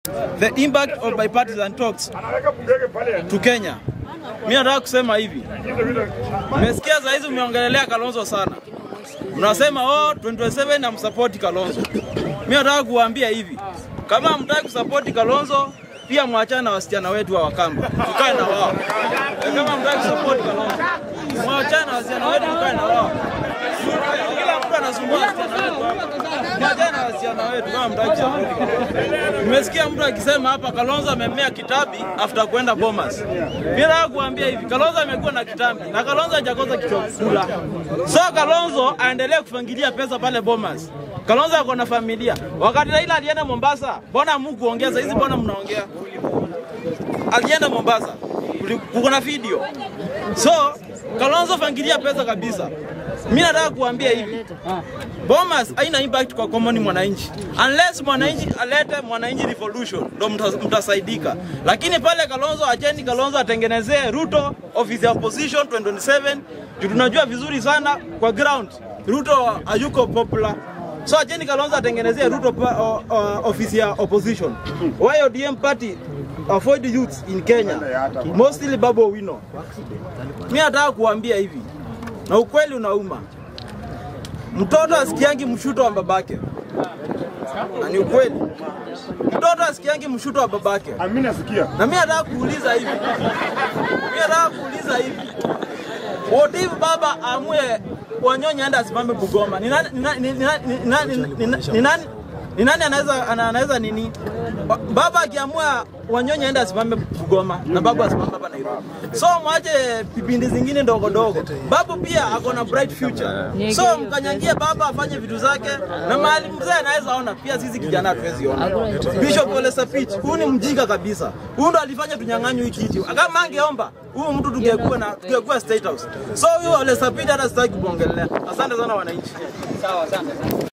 the impact of bipartisan talks to Kenya. Mimi nataka kusema hivi, nimesikia saa hizi umeongelelea Kalonzo sana, mnasema oh, 2027 namsapoti Kalonzo. Mimi nataka kuwaambia hivi, kama hamtaki kusapoti Kalonzo, pia mwachane na wasichana wetu wa Wakamba, tukae na wao. Na Kama hamtaki kusapoti Kalonzo, mwachane na wasichana wetu, tukae na wao. Kila mtu anasumbua wasichana wetu hapa. Mwachane na wasichana wetu kama hamtaki kusapoti Kalonzo. Nimesikia mtu akisema hapa Kalonzo amemea kitabi after kwenda Bomas. Mimi nataka kuambia hivi, Kalonzo amekuwa na kitambi na Kalonzo hajakosa kichwa kula. So Kalonzo aendelee kufangilia pesa pale Bomas. Kalonzo ako na familia. Wakati Raila alienda Mombasa, mbona hamkuongeza hizi, mbona mnaongea? Alienda Mombasa, kuli- kuko na video. So Kalonzo fangilia pesa kabisa. Mimi nataka kuambia hivi, Bomas haina impact kwa common mwananchi unless mwananchi alete mwananchi revolution ndo mta- mtasaidika, lakini pale Kalonzo, acheni Kalonzo atengenezee Ruto office ya opposition 2027 juu tunajua vizuri sana kwa ground Ruto hayuko popular. So acheni Kalonzo atengenezee Ruto pa, o, o, office ya opposition. Why ODM party avoid youth in Kenya mostly Babu Owino. Mimi nataka kuambia hivi na ukweli unauma mtoto asikiangi mshuto wa babake, na ni ukweli. Mtoto asikiangi mshuto wa babake. Mimi nasikia. Na mimi nataka kuuliza hivi, mimi nataka kuuliza hivi, what if baba amue Wanyonyi aende asimame Bugoma? Ni nani, ni nani, ni nani, ni nani, ni nani, ni nani, ni nani anaweza ana- anaweza nini? Ba- Baba akiamua Wanyonyi aende asimame Bugoma na babu asimame hapa Nairobi. So mwache vipindi zingine ndogo ndogo. Babu pia ako na bright future. So mkanyangie baba afanye vitu zake na mahali mzee anaweza ona pia sisi kijana hatuwezi ona. Bishop Ole Sapit, huyu ni mjinga kabisa. Huyu ndo alifanya tunyang'anywe hii kiti. Kama angeomba huyu mtu tungekuwa na tungekuwa state house. So huyu Ole Sapit hata sitaki kuongelea. Asante sana wananchi.